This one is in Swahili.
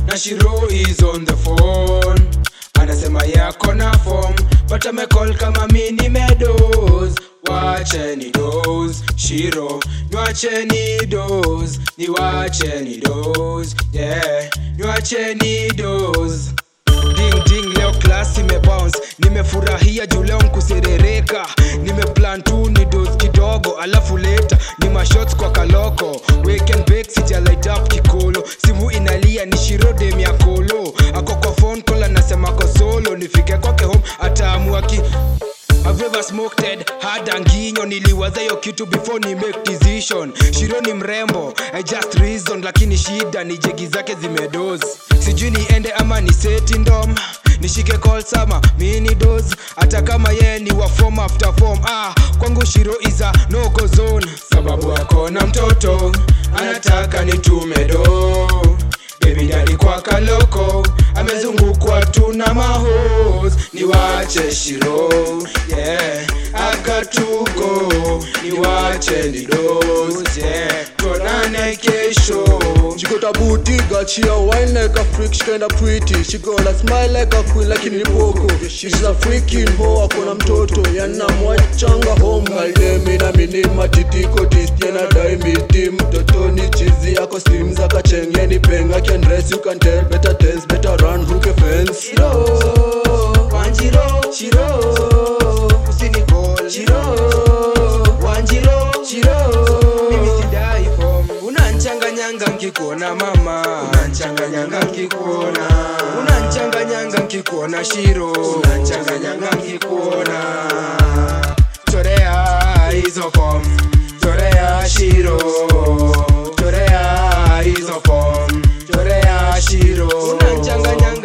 na Shiro is on the phone anasema yako na form but amecall kama mi nimedoz wacheni doz Shiro niwacheni doz niwacheni doz yeah niwacheni doz ding ding leo class imebounce nimefurahia juu leo nkuserereka nimeplan tu ni dos kidogo alafu leta ni mashots kwa kaloko weekend bake sija light up kikolo simu inalia ni shirodem ya kolo ako kwa phone call anasema ko solo nifike kwake home ataamua ki I've ever smoked it, hard anginyo niliwaza hiyo kitu before ni make decision shiro ni mrembo I just reason lakini shida ni jegi zake zimedoz sijui niende ama ni seti ndom nishike call sama mini dos hata kama yeye ni wa form after form ah kwangu shiro is a no go zone sababu akona mtoto anataka nitume do Baby daddy kwa kaloko amezungukwa tu na mahos niwache shiro yeah akatugo niwache nidos yeah tuonane kesho She got a booty, got she a wine like a freak, she kinda pretty. She gonna smile like a queen, lakini ni poko. She's a freaking hoe, akona mtoto yana mwachanga home. Kaldemi na mini matitiko tisti na dai miti mtoto ni chizi yako slim za kachenge ni penga can dress you can tell better tells better run hook a fence. shiro wanjiro shiro usinicall shiro wanjiro shiro mimi sidai form unanchanganyanga nkikuona mama unanchanganyanga nkikuona unanchanganyanga nkikuona shiro unanchanganyanga nkikuona chorea hizo form chorea shiro chorea hizo form chorea shiro unanchanganyanga